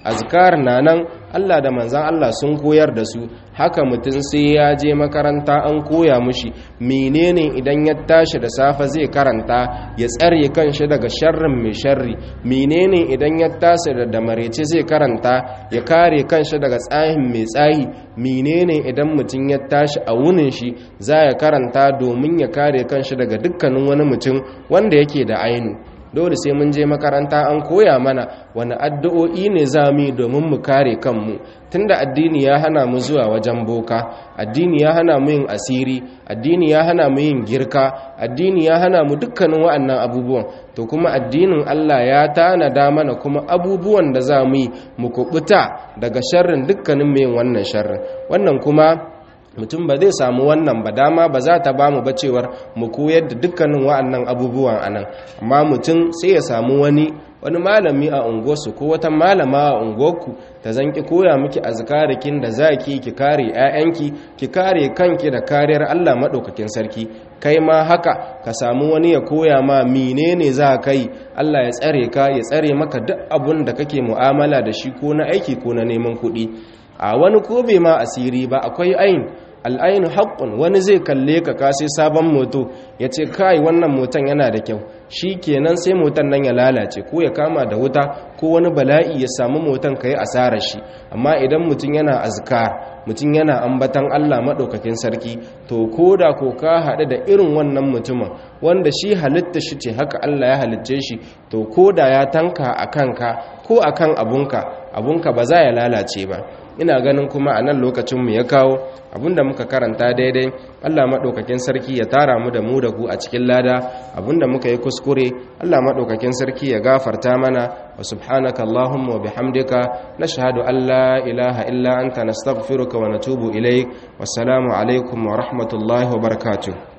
azkar na nan Allah da manzan Allah sun koyar da su haka mutum sai ya je makaranta an koya mushi menene idan ya tashi da safe zai karanta ya tsare kanshi daga sharrin mai sharri menene idan ya tashi da damarece zai karanta ya kare kanshi daga tsahin mai tsahi menene idan mutum ya tashi a wunin shi za ya karanta domin ya kare kanshi daga dukkanin wani mutum wanda yake da ainu dole sai mun je makaranta an koya mana wani addu'o'i ne za mu yi domin mu kare kanmu tunda addini ya hana mu zuwa wajen boka addini ya hana mu yin asiri addini ya hana mu yin girka addini ya hana mu dukkanin wa'annan abubuwan to kuma addinin Allah ya tanada mana kuma abubuwan da za mu yi mu kubuta daga sharrin dukkanin mai wannan sharrin wannan kuma mutum ba zai samu wannan ba dama ba za ta ba mu bacewar mu koyar da dukkanin wa'annan abubuwan anan amma mutum sai ya samu wani wani malami a unguwarsu ko wata malama a unguwarku ta zanki koya miki azkarikin da zaki ki kare 'ya'yanki ki kare kanki da kariyar Allah madaukakin sarki kai ma haka ka samu wani ya koya ma menene za ka yi Allah ya tsare ka ya tsare maka duk abun da kake mu'amala da shi ko na aiki ko na neman kuɗi a wani ko bai ma asiri ba akwai ayin al'ainu haƙƙun wani zai kalle ka kasi sabon moto ya ce kai wannan motan yana da kyau shi kenan sai motan nan ya lalace ko ya kama da wuta ko wani bala'i ya samu motan ka yi asarar shi amma idan mutum yana azkar mutum yana ambatan Allah maɗaukakin sarki to ko da ko ka haɗu da irin wannan mutumin wanda shi halitta shi ce haka Allah ya halicce shi to ko da ya tanka a kanka ko a kan abunka abunka ba za ya lalace ba ina ganin kuma a nan lokacinmu ya kawo abinda muka karanta daidai Allah maɗaukakin sarki ya tara mu da mu da ku a cikin lada abinda muka yi kuskure Allah maɗaukakin sarki ya gafarta mana wa subhanaka Allahumma wa bihamdika nashhadu an la ilaha illa anta nastaghfiruka wa natubu ilaik wassalamu alaikum wa rahmatullahi wa barakatuh